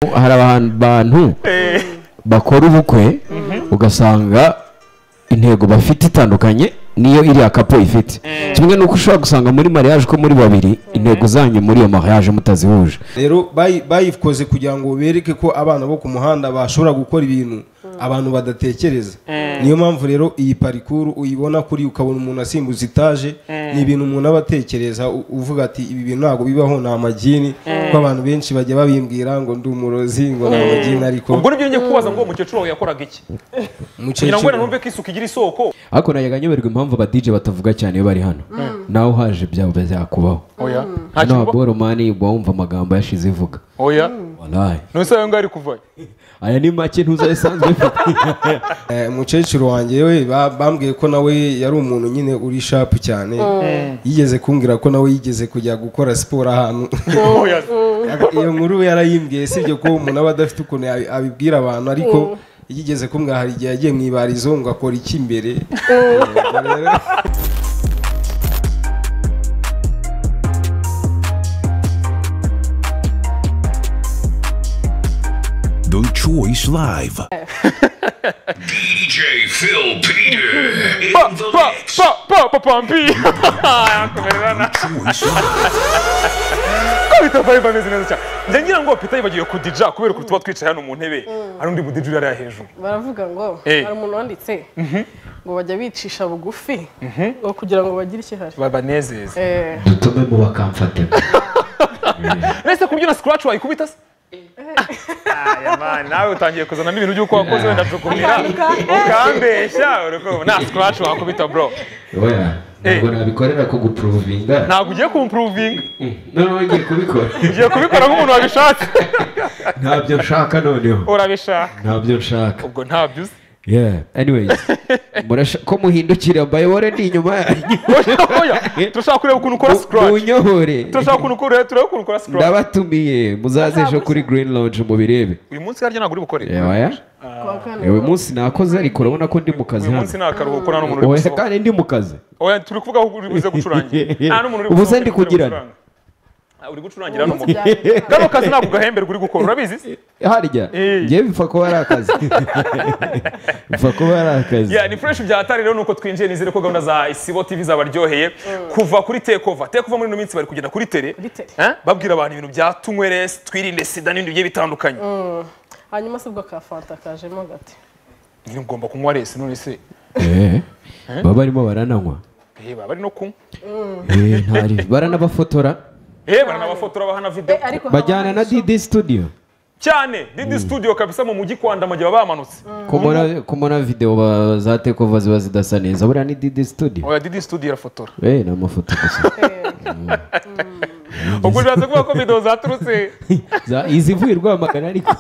hari abantu bakora ubukwe ugasanga intego bafite itandukanye niyo iriya kapo ifite kimwe n'uko ushobora gusanga muri mariage ko muri babiri intego zanyu muri iyo mariage mutazihuje rero bayi- bayikoze kugira ngo bereke ko abana bo ku muhanda bashobora gukora ibintu abantu badatekereza niyo mpamvu rero iyi parikuru uyibona kuri ukabona umuntu asimbuza itaje ni ibintu umuntu aba atekereza u- uvuga ati ibi bintu ntabwo bibaho ni amagini kuko abantu benshi bajya babimbwira ngo ndi umurozi ngo ni amagini ariko ubwo nibyo ngiye kubaza ngo uwo mukecuru wawe yakoraga iki kugira ngo wenda mukecuru numve ko isuku igira isoko ariko najyaga nyoberwa impamvu abadije batavuga cyane iyo bari hano nawe uhaje byaba byakubaho oya hano nta boromani wumva amagambo yashize ivuga oya Wallahi. none se ayo ngayo ari kuvayo aya ni make ntuzayisanzwe mfite Eh, umukecuru wanjye we ba- bambwiye ko nawe yari umuntu nyine uri shapu cyane yigeze kumbwira ko nawe yigeze kujya gukora siporo ahantu oya iyo nkuru yarayimbwiye sibyo ko umuntu aba adafite ukuntu yabi- abibwira abantu ariko yigeze kumbwira hari igihe yagiye mu ibarizo ngo akora iki imbere Ubwo rero- The Choice Live. DJ Phil Peter in pa the pa mix. pa pa pa pampi yakomererana Choice Live. ko bita vibe ameze neza cyane njya ngira ngo pita yibagiwe kudija kubera ukuntu tuba twicaye hano mu ntebe hari undi mudija uri hariya hejuru baravuga ngo Eh. hari umuntu wanditse ngo bajya bicisha bugufi ngo kugira ngo bagire ikihari babanezeza Eh, dutume mu bakamfate ese ku buryo na scratch wayikubita se aya man nawe utangiye kuzanamo ibintu by'uko wakoze wenda tukumira ukambeshya urukundo na scratch wakubita bro ntabwo nabikorera ko gupuruvinga ntabwo ugiye kumpuruvinga noneho ngiye kubikora ugiye kubikora nk'umuntu wabishatse ntabyo nshaka noneho urabishaka ntabyo nshaka ubwo ntabyo uzi yeah anyways murasha ko muhindukira mbayobore ndi inyuma yanyu oya turashaka kureba ukuntu ukora scratch munyohore turashaka ukuntu ukora turebe ukuntu ukora scratch ndabatumiye muzaze ejo kuri green lounge mubirebe uyu munsi harya ntabwo uri bukore Eh, oya kuwa kane. uyu munsi nakoze ariko urabona ko ndi mu kazi uyu hano munsi nta karuhuko nta n'umuntu uri oya gusohoka kandi ndi mu kazi oya turi kuvuga aho uri buze gucurangira nta n'umuntu uri Ubu gusohoka se ndi uri buze kugirana? gucuranga. Ah, uri gucurangira hano mu kano kazi ntabwo gahemberwa uri gukora urabizi se harya Eh. ngewe bipfa kuba ari akazi bipfa kuba ari akazi Yeah, ni fresh bya hatari rero nuko twinjiye nizere ko gahunda za Isibo TV zabaryoheye kuva kuri Tekova Tekova muri ino minsi bari kugenda kuri tere Kuri Tere. Eh, babwira abantu ibintu bya tunyweresi twirinde sida n'ibindi bigiye bitandukanye hanyuma se ubwo ka fanta kajemo gati nyine ugomba kunywa resi none se Eh, baba barimo barananywa Eh, baba bari no kunywa Eh, ntari baranabafotora Eh, baranabafotora bahana video Eh, ariko bajyana haba na hari didi studio cyane Didi Studio kabisa mu mujyi kwa Ndamagiye baba bamanutse kumona kumona video ba- za tekova ziba zidasa neza buriya ni didi studio oya Didi Studio irafotora eh ni amafoto gusa ubwo uraza kuvuga ko video zaturutse Za- izivuye rwamagana ariko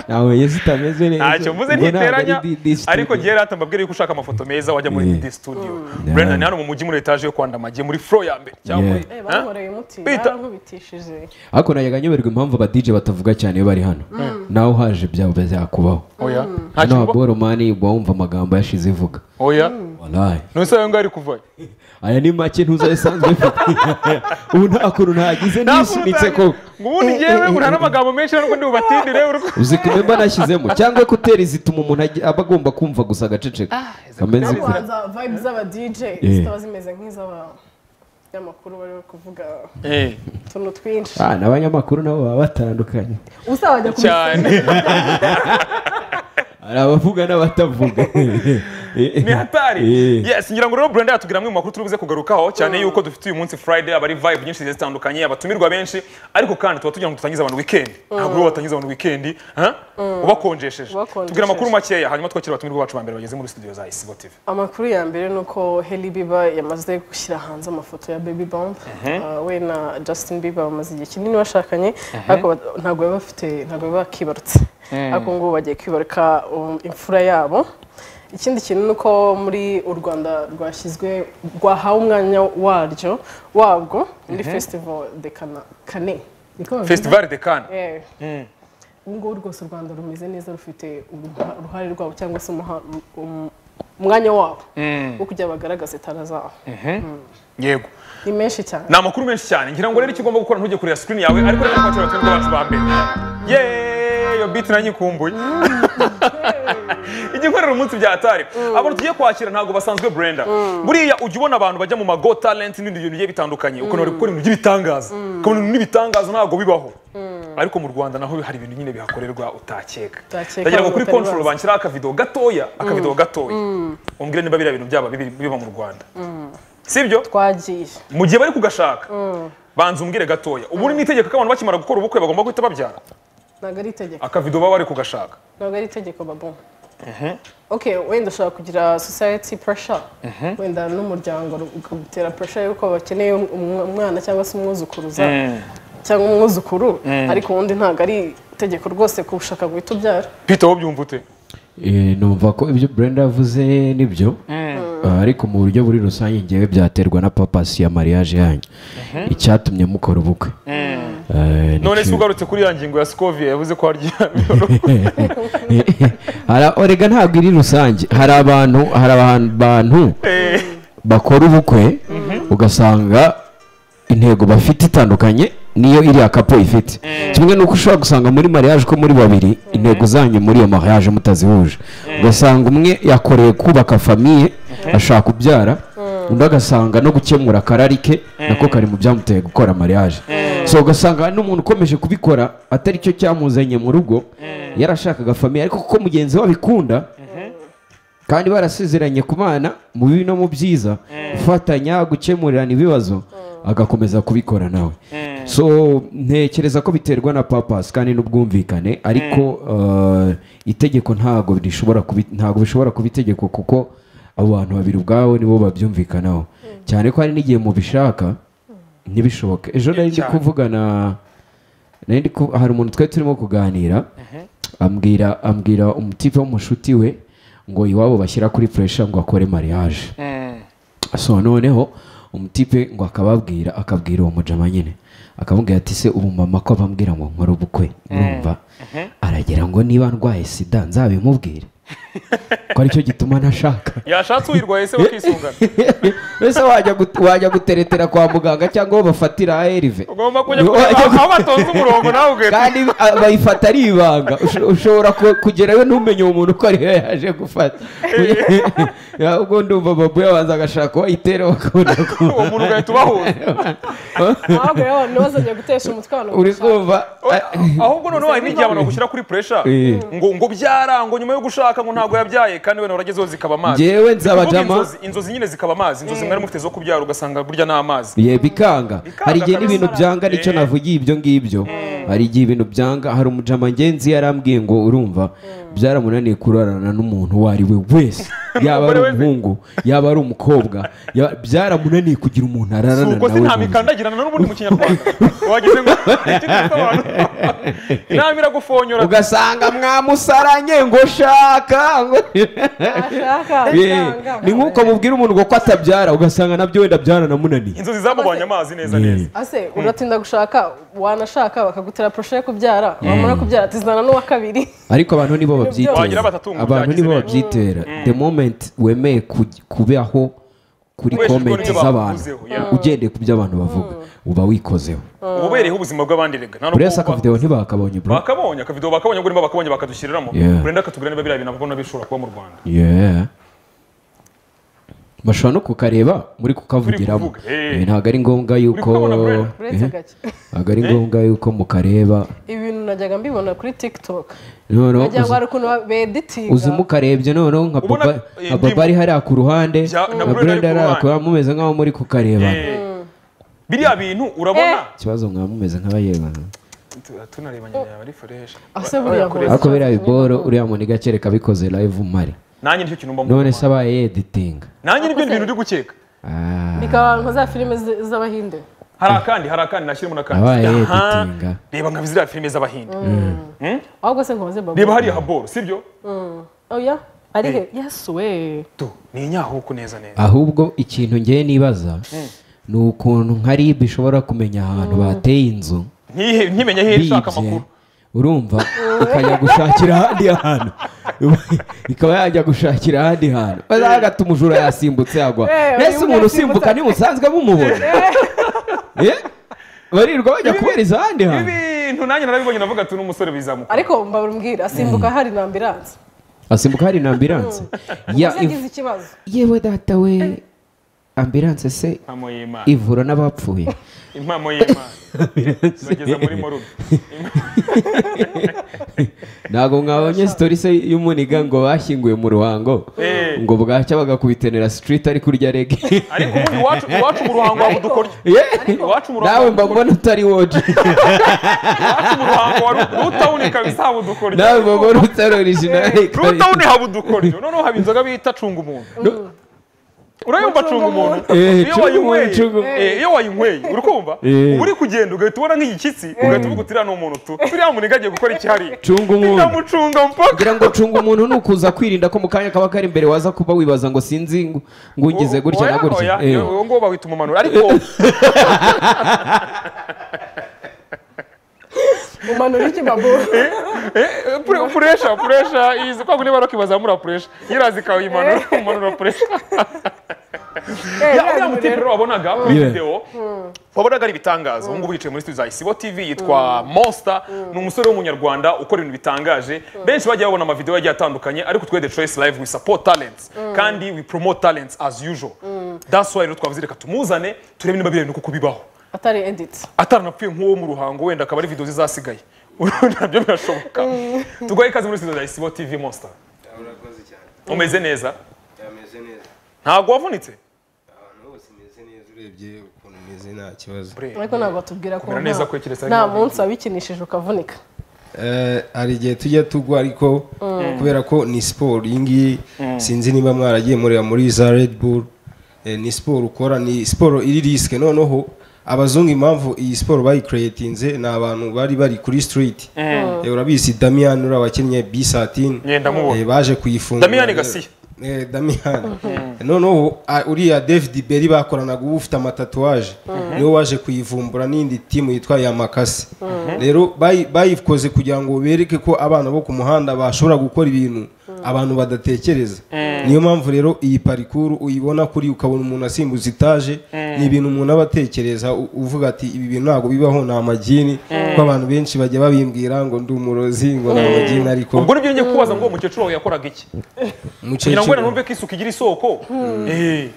ntawe yesu itameze neza ntacyo mvuze Ubwo ntabwo ari ntiteranya Didi Studio. ariko gihe rata mbabwire yuko ushaka amafoto meza wajya muri Yeah. Didi Studio Yeah. Brenda ni hano mu mujyi muri etaje yo kwa Ndamagiye muri floor ya mbere cyangwa Yeah. muri Eh, Huh? bankoreye umuti Bita- barankubitishije ariko najyaga nyoberwa impamvu abadije batavuga cyane iyo bari hano nawe uhaje byaba byakubaho oya hano ntacyo wa mba- boromani wumva amagambo yashize ivuga oya Wallahi. none se ayo ngayo ari kuvayo aya ni make ntuzayisanzwe mfite ubu nta kuntu nagize nisunitse ko ngo ubundi ngewe uri n'amagambo menshi nuko ndi bubatindire uri ku- uzi ko imba nashyizemo cyangwa ekuteri zituma umuntu agi- aba agomba kumva gusa agaceceka ameze ariko uko. hanza vibe z'aba dj Eh. zitaba zimeze nk'iz'aba y'amakuru bari bari kuvuga Eh, utuntu twinshi Ah, n'abanyamakuru nabo baba batandukanye usaba bajya cyane hari abavuga n'abatavuga ni hatari Eh. yes ngira ngo rero Brenda yatubwira amwe mu makuru turi buze kugarukaho cyane yuko dufite uyu munsi Friday aba ari vibe nyinshi zigiye zitandukanye abatumirwa benshi ariko kandi tuba tugira ngo dutangize abantu weekend ntabwo rero batangiza abantu weekend huh? ubakonjesheje Ubakonjesheje. tubwira amakuru makeya hanyuma twakira abatumirwa bacu ba mbere bageze muri studio za Isibo TV amakuru ya mbere ni uko Hailey Bieber yamaze gushyira hanze amafoto ya Baby Bump Uh, we na Justin Bieber bamaze igihe kinini bashakanye ariko bat- ntabwo bari bafite ntabwo bari bakibarutse ariko ngo bagiye kwibaruka um, imfura yabo ikindi kintu ni uko muri u Rwanda rwashyizwe rwahawe umwanya waryo wabwo muri festival de Cana- Cane Niko bavuga? Festival de Cannes Eh. ubu ngubu rwose u rwanda rumeze neza rufite uruha- uruhare rwabo cyangwa se umuha- um- umwanya wabo wo kujya bagaragaza itara zabo yego ni menshi cyane ni amakuru menshi cyane ngira ngo rero icyo ugomba gukora ntujye kureba screen yawe ariko reka twakira abatumirwa bacu ba mbere yeee iyo biti nanyikumbuye igikorera umunsi byatari abantu tugiye kwakira ntabwo basanzwe brenda buriya ujya ubona abantu bajya mu mago talent n'ibindi bintu bigiye bitandukanye ukuntu bari gukora ibintu by'ibitangaza ukabona ibintu n'ibitangaza ntabwo bibaho ariko mu rwanda naho hari ibintu nyine bihakorerwa utakeka Utakeka, ndagira ngo kuri batari control bazi. banshyiraho akavido gatoya akavido gatoya umbwire niba biriya bintu byaba bibi- biba mu rwanda sibyo twagiye mu gihe bari kugashaka banza umbwire gatoya ubu ni itegeko ko abantu bakimara gukora ubukwe bagomba guhita babyara ntabwo ari itegeko akavido baba bari kugashaka ntabwo ari itegeko babo okay wenda ushobora kugira society pressure wenda n'umuryango ukagutera pressure yuko bakeneye umw- umwana cyangwa se umwuzukuruza cyangwa umwuzukuru ariko ubundi ntabwo ari itegeko rwose kuwushaka guhita ubyara pita wowe byumva ute Eh, numva ko ibyo brenda yavuze nibyo Ah, ariko mu buryo buri rusange ngewe byaterwa na papasi ya mariage yanyu icyatumye mukora ubukwe Eh, none nicyo- se ugarutse kuri ya ngingo ya sikoviye yavuze ko harya Hari- erega ntabwo iri rusange hari abantu hari abantu bakora ubukwe ugasanga intego bafite itandukanye niyo iriya kapo ifite kimwe n'uko ushobora gusanga muri mariage ko muri babiri intego zanyu muri iyo mariage mutazihuje ugasanga umwe yakoreye kubaka famiye ashaka kubyara undi agasanga no gukemura akarari ke nako kari mu byamuteye gukora mariage so ugasanga n'umuntu ukomeje kubikora atari cyo cyamuzanye mu rugo yarashakaga famiye ariko kuko mugenzi we abikunda kandi barasezeranye ku bana mu bibi no mu byiza gufatanya gukemurirana ibibazo agakomeza kubikora nawe so ntekereza ko biterwa na papasi kandi n'ubwumvikane ariko eh, itegeko ntabwo rishobora kubi- ntabwo bishobora kuba itegeko kuko abo bantu babiri ubwabo nibo babyumvikanaho cyane ko hari n'igihe mubishaka ntibishoboke ejo nari ndi kuvugana nari ndi ku- hari umuntu twari turimo kuganira ambwira ambwira umutipe w'umushuti we ngo iwabo bashyira kuri puresha ngo akore mariage so noneho umutipe ngo akababwira akabwira uwo mujama nyine akamubwira ati se ubu mama ko abambwira ngo nkore ubukwe murumva aragira ngo niba ndwaye sida nzabimubwire ko aricyo gituma ntashaka yashatse uyirwaye se bakisungana mbese wajya gut- wajya guteretera kwa muganga cyangwa aho bafatira ARV ugomba kujya kureba aho batonze umurongo nawe ugahita kandi a- bayifata ari ibanga Usho- ushobora ku- kugerayo ntumenye uwo muntu ko ariyo yaje gufata Ya, ubwo ndumva babu yabanza agashaka uwayitera bakabona ko uwo muntu ugahita ubahuza ntabwo rero ntibazajya gutesha umutwe abantu uri kumva ahubwo noneho hari n'igihe abantu bagushyira kuri puresha Eh. ngo ngo byara ngo nyuma yo gushaka ngo ntabwo yabyaye kandi wenda waragezeho zikaba amazi Njyewe Ni ukuvuga nzabajama- inzozi- inzozi nyine zikaba amazi inzozi mwari mufite zo kubyara ugasanga burya ni amazi ye bikanga hari igihe kabisa. n'ibintu byanga nicyo Eh. navugiye ibyo ngibyo hari igihe ibintu byanga hari umujama ngenzi yarambwiye ngo urumva byaramunaniye kurarana n'umuntu uwo ari we wese yaba ari Umugore we- umuhungu yaba ari umukobwa ya- byaramunaniye kugira umuntu ararana ubwo se nawe nta mu nzu. mikandagirana n'ubundi mu kinyarwanda wagize ngo icyo twita abantu inama iragufonyora ugasanga mwamusaranye ngo shaka ngo bashaka Eh, ni nk'uko mubwira umuntu ngo ko atabyara ugasanga nabyo wenda byaranamunaniye inzozi zamubonye amazi neza neza ase uratinda gushaka wanashaka bakagutera poroshe yo kubyara wamara kubyara tuzana n'uwa kabiri ariko abantu nibo babyitera Wagira batatu ngo abantu byagize nibo neza. babyitera the moment wemeye ku- kubaho kuri Weshejwe komenti n'ibyo z'abantu bakuvuzeho, yeah. ugendeye ku byo abantu bavuga uba wikozeho uba ubereyeho ubuzima bw'abandi rega nta buri wese kuba- akavidewo ntibakabonye bro bakabonye akavidewo bakabonye ngo nimba bakabonye bakadushyiriramo Yeah. burenda akatubwira niba biriya bintu abona bishobora kuba mu rwanda Yeah. bashobora no kukareba muri kukavugiramo kuvuga, eh. Eh, ntabwo ari ngombwa yuko kubabona, Brenda. uretse Eh, gake ntabwo ari ngombwa yuko mukareba ibi bintu najyaga mbibona kuri tikitoke noneho wagira ngo hari ukuntu beditinga uzi mukarebye noneho nka Ubona- papa eh, nka papa ndimu- ari hariya ku ruhande Bya- na na Brenda ari brenda ku ari hariya ku ruhande. ruhande mumeze nk'aho muri kukareba Eh, biriya bintu urabona ikibazo mwaba mumeze nk'abayebana Tu- tunarebanye nawe ari fresh ase buriya ngo ariko biriya biboro uriya muntu igakere kabikoze live umare nanjye nicyo kintu mba mbona none se abaye yeditinga nanjye nibyo bintu uri gukeka Ah, bikaba nka za filime z- z'abahinde hari akandi hari akandi nashyiremo n'akandi abaye Aha. yeditinga reba nka ziriya filime z'abahinde ahubwo se nkoze babu reba hariya haboro sibyo oya ari he yesu we tu ni inyahuku neza neza ahubwo ikintu ngewe nibaza ni ukuntu nka rib ishobora kumenya ahantu bateye inzu Ntihe- ntimenye aho iri ishaka bibye amakuru urumva ikajya gushakira ahandi hantu ikaba yajya gushakira ahandi hantu agatuma umujura yasimbutse yagwa Eh, mbese uyu umuntu yasimbutse. usimbuka ntimusanzwe mumubona Eh? barirwa bajya kubariza ahandi hantu ibi bintu nanjye narabibonye navuga ati n'umusore bizamuka ariko mbarumbwira asimbuka hari na ambiranse asimbuka hari na ambiranse Ya, uzi agize ikibazo yewe data we ambiranse se impamo y'imana ivura n'abapfuye impamo y'imana bageza muri morgue ntabwo mwabonye sitori se y'umuniga ngo bashyinguye mu ruhango Eh. ngo bwacya bagakubitenera sitiriti ari kurya rege ariko ubundi iwacu iwacu mu ruhango waba udukoryo iwacu mu nawe ruhango mba mbona utari woji iwacu mu ruhango wari rutawunika bisaba udukoryo nawe mba mbona utari orijinali rutawuni haba udukoryo noneho haba inzoga bita cunga umuntu urayumva cunga umuntu Eh, iyo cunga wayinyweye umuntu, cunga umuntu. eh, iyo wayinyweye uri kumva Eh. uba uri kugenda ugahita ubona nk'igishyitsi ugahita uvuga utiriya ni umuntu tu turiya muntu agiye gukora ikihariye cunga umuntu ndamucunga mpaka kugira ngo cunga umuntu ni ukuza kwirinda ko mu kanya kaba kari imbere waza kuba wibaza ngo sinzi ngo- ngo ungize gutya na Oya, gutya oya, Eh. uwo nguwo bawita umumanuro ariko umanura iki babura eh, pure- puresha puresha izi kwa niba bakibazamura puresha yirazi ikayimanura umanura puresha uriya muti rero wabonaga kuri Yeah. videwo wabonaga ari ibitangaza ubu ngubu yicaye muri studio za isibo tv yitwa monster ni umusore w'umunyarwanda ukora ibintu bitangaje benshi bagiye babona amavidewo yagiye atandukanye ariko twe the choice live we support talents kandi we promote talents as usual that's why rero twavuze reka tumuzane turebe niba bireba kuko bibaho atari editi ataranapfuye nk'uwo mu ruhango wenda akaba ari videwo zizasigaye nabyo birashoboka tuguhe ikaze muri studio za isibo tv monster urakoze cyane umeze neza yameze neza ntabwo wavunitse abantu bose meze neza urebye ukuntu meze nta kibazo ariko ntabwo batubwira ko Mera nta- neza ko ikirezi ari nta ngombwa. munsi wabikinishije ukavunika Eh, hari igihe tujya tugwa ariko kubera ko ni siporo iyi ngiyi sinzi niba mwaragiye mureba muri za redi buru ni siporo ukora ni siporo iri risike noneho abazungu impamvu iyi siporo bayikereyetinze ni abantu bari bari kuri sitiriti Eh, urabizi damiyani uriya wakinnye bisatini Yeah, ndamubona. baje kuyifunga Damiyani Gasiya. Eh, Damiyani noneho a- uriya David Berry bakoranaga uba ufite amatatuwaje niwe waje kuyivumbura n'indi timu yitwa Yamakasi rero bayi- bayikoze kugira ngo bereke ko abana bo ku muhanda bashobora gukora ibintu abantu badatekereza niyo mpamvu rero iyi parikuru uyibona kuri ukabona umuntu asimbuza itaje ni ibintu umuntu aba atekereza u- uvuga ati ibi bintu ntabwo bibaho ni amagini kuko abantu benshi bajya babimbwira ngo ndi umurozi ngo ni amagini ariko ubwo nibyo njye kubaza ngo uwo mukecuru wawe yakoraga iki kugira ngo umukecuru- wenda numve ko isuku igira isoko Eh,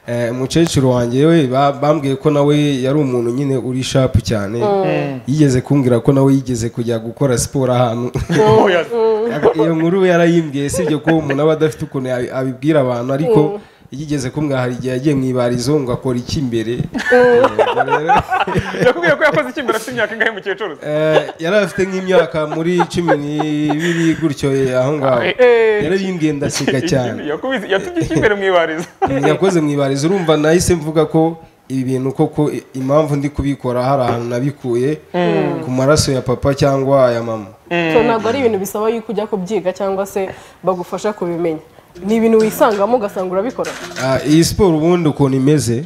Eh, umukecuru wanjye we ba- bambwiye ko nawe yari umuntu nyine uri shapu cyane yigeze kumbwira ko nawe yigeze kujya gukora siporo ahantu oya. iyo nkuru we yarayimbwiye sibyo ko umuntu aba adafite ukuntu yabi- abibwira abantu ariko yigeze kumbwira hari igihe yagiye mu ibarizo ngo akora iki imbere Ubwo rero, yakubwiye ko yakoze iki mbere afite imyaka ingahe mukecuru eh, yari afite nk'imyaka muri cumi n'ibiri gutyo eh, aho ngaho yarayimbwiye ndaseka cyane yakubize yatubye iki imbere mu ibarizo yakoze mu ibarizo urumva nahise mvuga ko ibi bintu koko i- impamvu ndi kubikora hari ahantu nabikuye ku maraso ya papa cyangwa aya mama so ntabwo ari ibintu bisaba yuko ujya kubyiga cyangwa se bagufasha kubimenya ni ibintu wisangamo ugasanga urabikora Ah, iyi siporo ubundi ukuntu imeze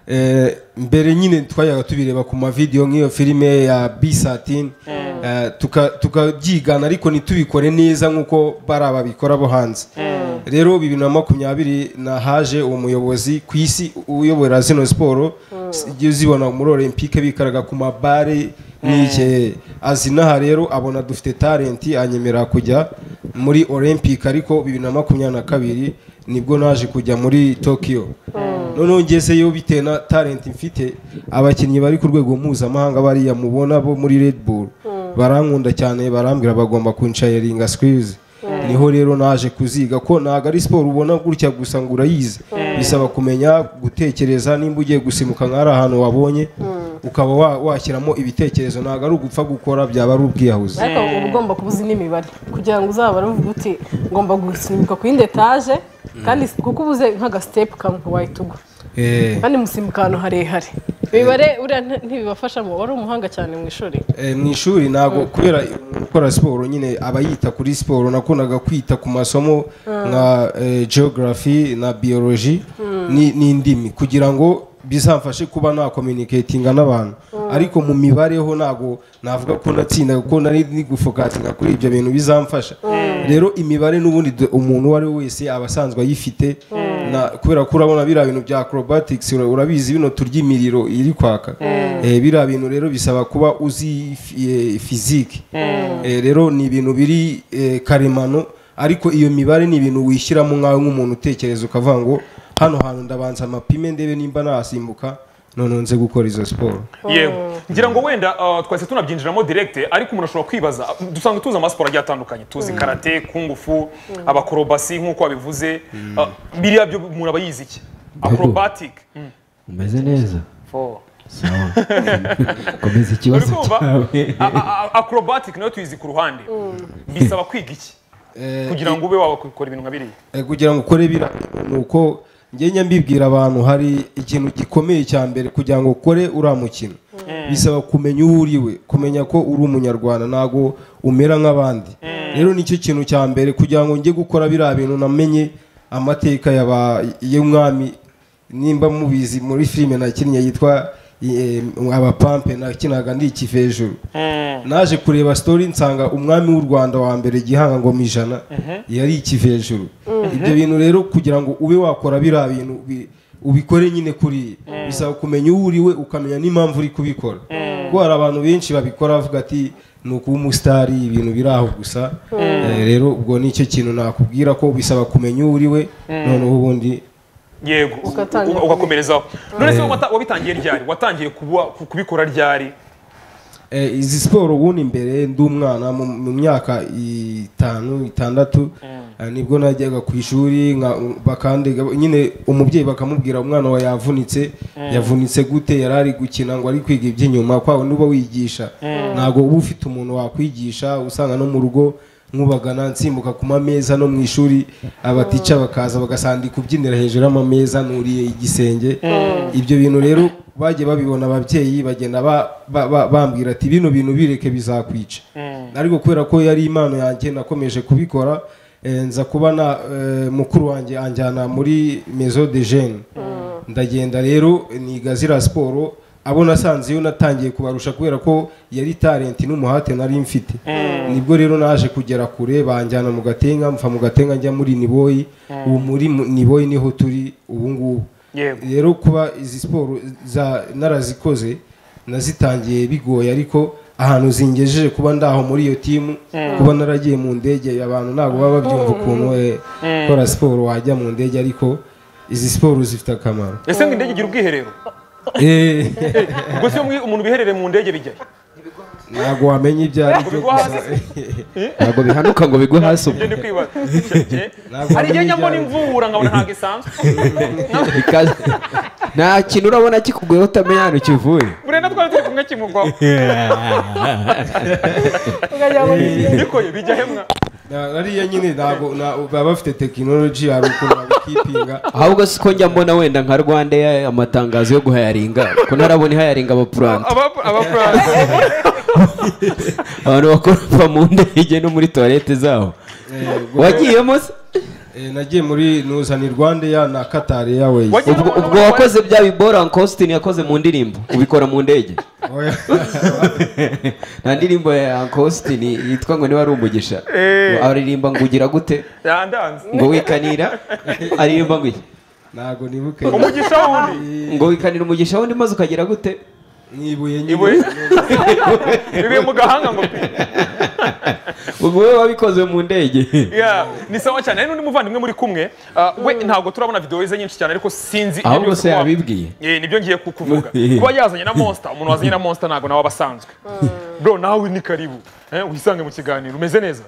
eh, mbere nyine twajyaga tubireba ku mavidewo nk'iyo filime ya bisatini tukabyigana ariko ntitubikore neza nk'uko bari ababikora bo hanze rero bibiri na makumyabiri nahaje uwo muyobozi ku isi uyobora zino siporo ujye uzibona muri olympique bikaraga ku mabare n'ike azi n'aha rero abona dufite talenti anyemerera kujya muri olympic ariko bibiri na makumyabiri na kabiri nibwo naje kujya muri tokiyo noneho ngezeyo bitewe na talenti mfite abakinnyi bari ku rwego mpuzamahanga bariya mubona bo muri Red Bull barankunda cyane barambwira bagomba kunshayiringa sikirizi niho rero naje kuziga ko ntabwo ari siporo ubona gutya gusa ngo urayizi bisaba kumenya gutekereza nimba ugiye gusimuka nk'ari ahantu wabonye ukaba wa- washyiramo ibitekerezo ntabwo ari ugupfa gukora byaba ari ubwiyahuzi ariko uba ugomba kuba uzi n'imibare kugira ngo uzabare uvuga uti ngomba gusimbuka ku yindi etaje kandi si- kuko ubuze nk'agasitepu kamwe wahita ugwa Eh. kandi musimuka ahantu harehare imibare uriya nti- ntibibafasha mu wari umuhanga cyane mu ishuri Eh, mu ishuri ntabwo kubera gukora siporo nyine aba yita kuri siporo nakundaga kwita ku masomo nka eh, geography na biology ni- n'indimi kugira ngo bizamfashe kuba nakominikatinga n'abantu ariko mu mibare ho ntabwo navuga ko natsinda kuko nari ndi gufokatinga kuri ibyo bintu bizamfasha rero imibare n'ubundi du- umuntu uwo ari we wese aba asanzwe ayifite Na- kubera ko urabona biriya bintu bya acrobatics ura- urabizi bino turya imiriro iri kwaka Eh, biriya bintu rero bisaba kuba uzi fi- eh, physique Eh, rero ni ibintu biri eh, karemano ariko iyo mibare ni ibintu wishyiramo nkawe nk'umuntu utekereza ukavuga ngo hano hantu ndabanza amapime ndebe nimba nasimbuka noneho nze gukora izo siporo yewe ngira ngo wenda uh, twahise tunabyinjiramo direct ariko umuntu ashobora kwibaza dusanzwe tuzi amasiporo agiye atandukanye tuzi karate kungufu abakorobasi nk'uko wabivuze uh, biriya byo umuntu aba yize iki acrobatic Mm. umeze neza Four. sawa komeza ikibazo Uri kumva? cyawe A- a- a- acrobatic nayo tuyizi ku ruhande bisaba kwiga iki Eh, kugira ngo ube wakora ibintu nka biriya Eh, kugira ngo ukore bira ni uko ngenya mbibwira abantu hari ikintu gikomeye cya mbere kugira ngo ukore uriya mukino bisaba kumenya uwo uriwe kumenya ko uri umunyarwanda ntabwo umera nk'abandi rero nicyo kintu cya mbere kugira ngo njye gukora biriya bintu namenye amateka yaba- y'umwami nimba mubizi muri filime nakinnye yitwa eh, abapampe nakinaga ndikif hejuru naje kureba story nsanga umwami w'u rwanda wa mbere gihanga ngoma ijana yari ikiva hejuru ibyo bintu rero kugira ngo ube wakora biriya bintu ubi- ubikore nyine kuri bisaba kumenya uwo uri we ukamenya n'impamvu uri kubikora kuko hari abantu benshi babikora bavuga ati ni ukuba umusitari ibintu biri aho gusa Eh, rero ubwo nicyo kintu nakubwira ko bisaba kumenya uwo uri we noneho ubundi yego u- Ugatangira u- ugakomerezaho none se wata- wabitangiye ryari watangiye kuba- ku- kubikora ryari Eh, izi siporo ubundi mbere ndi umwana mu- mu myaka itanu itandatu eh, nibwo najyaga ku ishuri nka- bakandega nyine umubyeyi bakamubwira umwana wawe yavunitse yavunitse gute yari ari gukina ngo ari kwiga iby'inyuma kwawe niba wigisha ntabwo uba ufite umuntu wakwigisha usanga no mu rugo nkubagana nsimbuka ku mameza no mu ishuri abatica bakaza bagasandika ubyinira hejuru y'amameza nuriye igisenge ibyo bintu rero bagiye babibona ababyeyi bagenda ba- ba- ba- bambwira ati bino bintu bireke bizakwica ariko kubera ko yari impano yanjye nakomeje kubikora eh, nza kuba na eh, mukuru wanjye anjyana muri mezo de jene ndagenda rero niga ziriya siporo abo nasanze iyo natangiye kubarusha kubera ko yari talenti n'umuhate nari mfite nibwo rero naje kugera kure banjyana mu gatenga mva mu gatenga njya muri niboyi ubu muri mu- niboyi niho turi ubu ngubu Yego. rero kuba izi siporo za narazikoze nazitangiye bigoye ariko ahantu zingejeje kuba ndaho muri iyo timu kuba naragiye mu ndege abantu ntabwo baba babyumva ukuntu eh, gukora siporo wajya mu ndege ariko izi siporo zifite akamaro ese ngo indege igira ubwiherero Eh, ubwo se iyo mwi- umuntu biherere mu ndege bijyayo ntabwo wamenya ibyo ari byo Kubigwa gusa hasi. ntabwo bihanuka ngo bigwe hasi ibyo ubwo ndi kwibaza Ntabwo hari igihe wamenya ibyo njyamo ari byo. n'imvubura nkabona ntabwo isanzwe Bikaza- nta kintu urabona kikuguyeho utamenya ahantu kivuye burenda twari turi kumwe kimugwaho ukagira ngo ni bikoye bijya hemwa Na- ariya nyine ntabwo na- baba bafite tekinoloji hari ukuntu babikipinga ahubwo si ko njya mbona wenda nka rwanda Air amatangazo yo guhayaringa ko ntarabona ihayaringa abapuranta Aba- abafuranse abantu bakora mu ndege no muri tuwarete zabo Eh, ubwo- wagiyemo se eh, nagiye muri nuzani rwandeya na katari yaweyi Wagiye- ubwo ubwo wakoze bya bibora ankositini yakoze mu ndirimbo ubikora mu ndege nta ndirimbo ya ankositini yitwa ngo niba ari umugisha Eh. aririmba ngo ugira gute yandanze ngo wikanira aririmba ngo iki? ntabwo nibuke umugisha wundi ngo wikanira umugisha wundi maze ukagira gute nibuye ibuye nyine bibiye mu gahanga ngo pi ubwo wowe wabikoze mu ndege Yeah, ni sawa cyane hari n'undi muvandimwe muri kumwe uh, we ntabwo turabona videwo ze nyinshi cyane ariko sinzi Ahubwo byose se kuba- yabibwiye. Eh, nibyo ngiye ku- kuvuga kuba yazanye na monster umuntu wazanye na monster ntabwo nawe aba asanzwe bro nawe ni karibu eh, wisange mu kiganiro umeze neza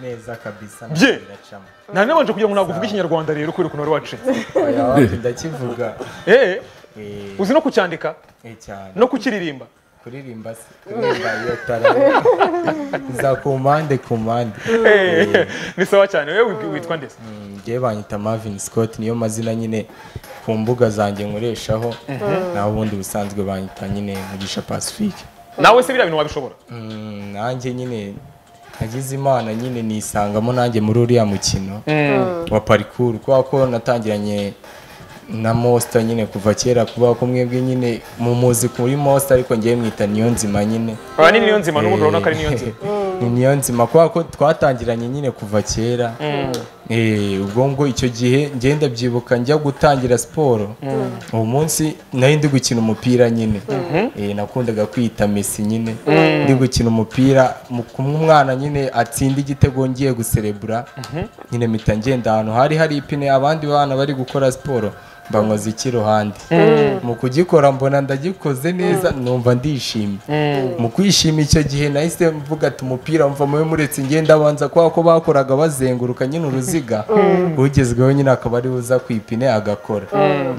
neza kabisa Bye. ntabwo biracamo nari nabanje kugira ngo ntabwo uvuge ikinyarwanda rero kubera ukuntu wari wacitse oya wapi ndakivuga Eh, Eh, uzi no kucyandika eh, cyane no kukiririmba kuririmba se kuririmba iyo tarara za ku mpande ku mpande Eh, ni sawa cyane wewe wibwi- witwa ndetse Mm, njyewe banyita Marvin Scott niyo mazina nyine ku mbuga zanjye nkoreshaho naho ubundi busanzwe banyita nyine Mugisha Pacifique nawe se biriya bintu wabishobora Mm, nanjye nyine nagize imana nyine nisangamo nanjye muri uriya mukino wa parikuru kubera ko natangiranye na mosita nyine kuva kera kuba ko mwebwe nyine mumuzi kuri mosita ariko ngewe mwita niyo nzima nyine aba ni niyo nzima n'ubundi urabona ko ari niyo nzima ni niyo nzima kubera ko twatangiranye nyine kuva kera Eh, ubwo ngo icyo gihe ngenda byibuka njya gutangira siporo uwo munsi nari ndi gukina umupira nyine Eh, nakundaga kwita mesi nyine ndi gukina umupira mu- kumwe umwana nyine atsinda igitego ngiye guserebura nyine mpita ngenda ahantu hari hari ipine abandi bana bari gukora siporo mbankoze ikiruhande mu kugikora mbona ndagikoze neza numva ndishimye mu kwishima icyo gihe nahise mvuga ati umupira mva mubi muretse ngenda abanza kubera ko bakoraga bazenguruka nyine uruziga ugezweho nyine akaba ari uza ku ipine agakora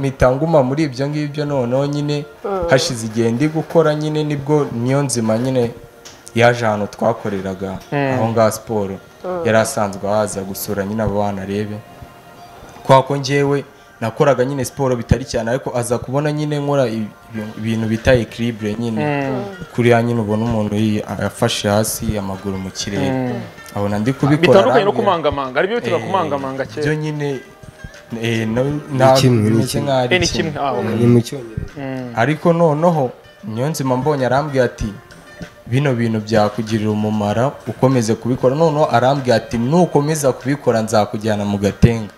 mpita nguma muri ibyo ngibyo noneho nyine hashize igihe ndi gukora nyine nibwo niyo nzima nyine yaje ahantu twakoreraga aho ngaho siporo yari asanzwe ahaza gusura nyine abo bana arebe kwa ko njyewe nakoraga nyine siporo bitari cyane ariko aza kubona nyine nkora ibi- ibintu bita ekiribure nyine kuriya nyine ubona umuntu yi- afashe hasi amaguru mu kirere abona ndi kubikora bitandukanye no arambwira- kumangamanga aribyo bitaga Eh, kumangamanga byo kera nyine eh, no- ntabwo kimwe, ni bimeze kimwe. nk'aho ari Eh, ni kimwe. kimwe ah, okay. ni mu cyongereza ariko noneho niyonzima mbonye arambwira ati bino bintu byakugirira umumaro ukomeze kubikora noneho arambwira ati nukomeza kubikora nzakujyana mu gatenga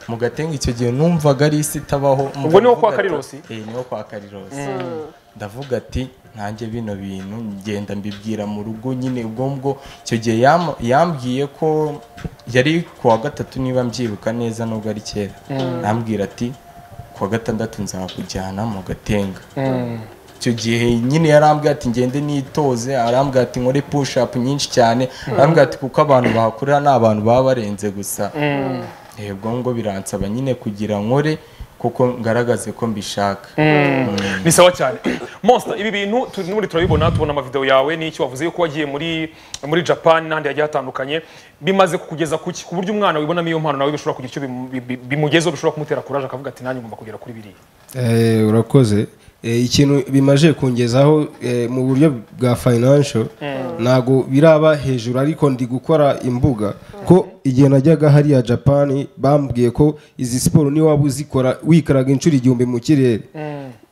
mu gatenga icyo gihe numvaga ari isi itabaho Ubwo niho kwa Ndavuga ati- Karirosi? eh niho kwa karirosi ndavuga ati nanjye bino bintu ngenda mbibwira mu rugo nyine ubwo ngubwo icyo gihe yam- yambwiye ko yari kuwa gatatu niba mbyibuka neza nubwo ari kera yambwira ati kuwa gatandatu nzakujyana mu gatenga icyo gihe nyine yarambwira ati ngende nitoze arambwira ati nkore push up nyinshi cyane arambwira ati kuko abantu bahakorera ni abantu baba barenze gusa Eh, ubwo ngo biransaba nyine kugira nkore kuko ngaragaze ko mbishaka ni sawa cyane monster ibi bintu turi n'ubundi turabibona tubona amavideo yawe n'icyo wavuze yuko wagiye muri muri japan n'ahandi hagiye hatandukanye bimaze kukugeza kuki ku buryo umwana wibonamo iyo mpano nawe bishobora kugira icyo bimu- bi- bi- bimugezeho bishobora kumutera kuraje akavuga ati nanjye ngomba kugera kuri biriya Eh, urakoze Eh, ikintu bimaze kungezaho eh, mu buryo bwa financial ntago biraba hejuru ariko ndi gukora imbuga ko igihe najyaga hariya japani bambwiye ko izi siporo niyo waba uzikora wikaraga inshuro igihumbi mu kirere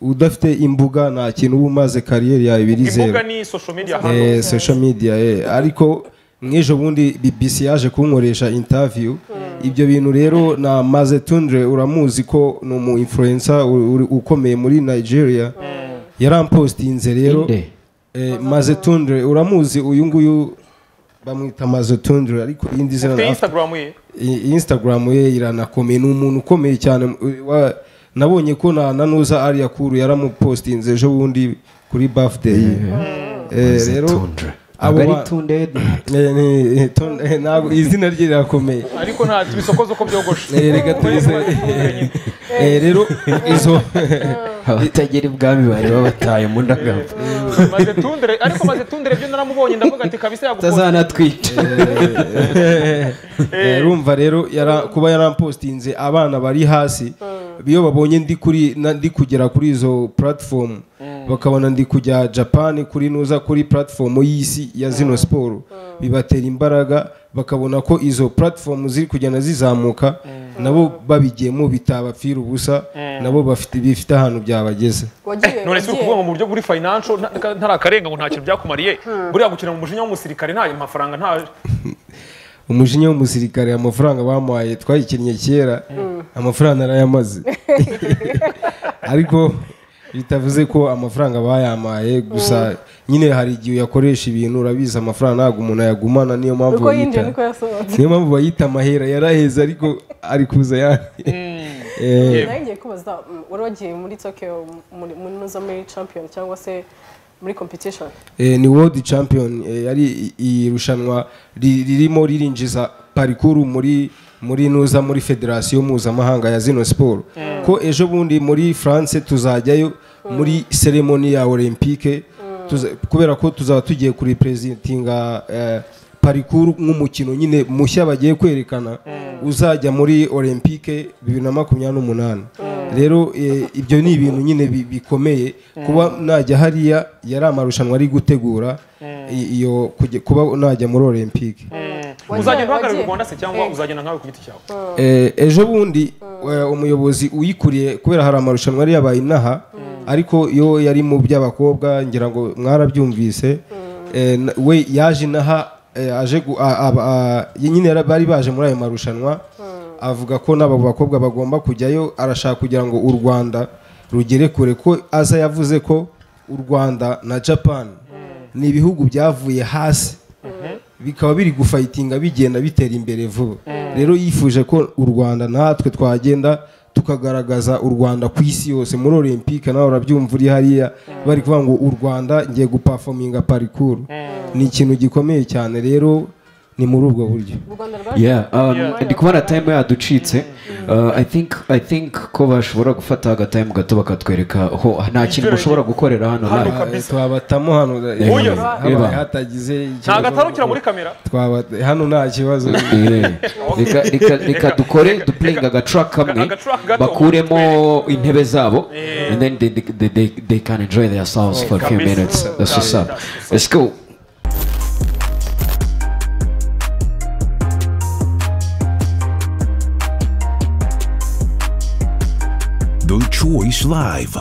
udafite imbuga nta kintu uba umaze kariyeri yawe ibiri zeru imbuga ni social media hano eh, social media eh. ariko nk'ejo bundi BBC yaje kunkoresha interview ibyo bintu rero na Maze Tundre uramuzi ko ni umu influencer u- uri- ukomeye muri Nigeria yarampostinze rero Inde. eh, Maze Tundre uramuzi uyu nguyu bamwita Maze Tundre ariko indi zina ufite na- instagram ye I- Instagram ye iranakomeye ni umuntu ukomeye cyane wa- nabonye ko na nanuza ariya kuru yaramupostinze ejo bundi kuri birthday ye. Eh, rero abo abari ba- tunde Eh, ni- eh, ton- eh, ntabwo izina rye rirakomeye ariko nta bisokozo ko byogoshe Eh, reka tubize- Eh, rero izo abatagera ibwami bari babataye mu ndagapfa maze tundere ariko maze tundere byo naramubonye ndavuga ati kabisa yagukunda utazanatwica Eh, urumva rero yara- kuba yarampostinze abana bari hasi iyo babonye ndi kuri na- ndi kugera kuri izo platform bakabona ndi kujya japan kuri nuza kuri platform y'isi ya zino siporo bibatera imbaraga bakabona ko izo platform ziri kugenda zizamuka nabo babigiyemo bitabapfira ubusa nabo bafite bifite ahantu byabageze wagiye none si wagiye- ukuvuga ngo mu buryo buri financial nta- ntari akarenga ngo nta kintu byakumariye buriya gukina mu mujinya w'umusirikare nta mafaranga nta umujinya w'umusirikare amafaranga bamuhaye twayikinnye kera amafaranga narayamaze ariko bitavuze ko amafaranga bayampaye gusa nyine hari igihe uyakoresha ibintu urabizi amafaranga ntabwo umuntu ayagumana niyo mpamvu uko yinjiye bayita niko yasohotse niyo mpamvu bayita amahera yaraheze ariko ari kuza yandi Eh, Yeah. nawe ngiye kubaza mm, wari wagiye muri tokiyo muri muri nuza muri champion cyangwa se muri competition eh, ni world champion eh, yari i- irushanwa ri- ririmo ririnjiza parikuru muri muri nuza muri federasiyo mpuzamahanga ya zino siporo ko ejo bundi muri france tuzajyayo muri seremoni ya olympique tuza- kubera ko tuzaba tugiye kurepresentinga eh, parikuru nk'umukino nyine mushya bagiye kwerekana uzajya muri olympique bibiri na makumyabiri n'umunani rero eh, ibyo ni ibintu nyine bi- bikomeye kuba najya hariya yari amarushanwa ari gutegura i- iyo kujya- kuba najya muri olympique uzagenda uhagarariye wagiye- u rwanda se cyangwa uzagenda nkawe ku giti cyawe Eh, ejo bundi eh, umuyobozi uyikuriye kubera hari amarushanwa yari yabaye inaha ariko yo yari mu by'abakobwa ngira ngo mwarabyumvise eh, na- we yaje inaha eh, aje gu- a- a- a- nyine yara- bari baje muri ayo marushanwa avuga ko n'abo bakobwa bagomba kujyayo arashaka kugira ngo u rwanda rugere kure ko aza yavuze ko u rwanda na japan ni ibihugu byavuye hasi bikaba biri gufayitinga bigenda bitera imbere vuba rero yifuje ko u rwanda natwe twagenda tukagaragaza u rwanda ku isi yose muri olympique nawe urabyumva uri hariya bari kuvuga ngo u rwanda ngiye gupafominga parikuru ni ikintu gikomeye cyane rero ni muri ubwo buryo u rwanda rwaje yeah um, Yeah. ndi kubona time yaducitse uh, i think i think ko bashobora gufata agatime gato bakatwereka ho nta kintu mushobora gukorera hano Hano live. kabisa. twabatamo hano Uyo. habaye hatagize nta ikibazo. gatarukira muri kamera Twaba- hano nta kibazo Eh, reka reka reka dukore dupuringa agatrack kamwe agatrack gato. bakuremo intebe zabo and then they, they, they, they can enjoy their sounds for a few kabisa. minutes that's what's Yeah, up that's what's up. let's go The Choice Live.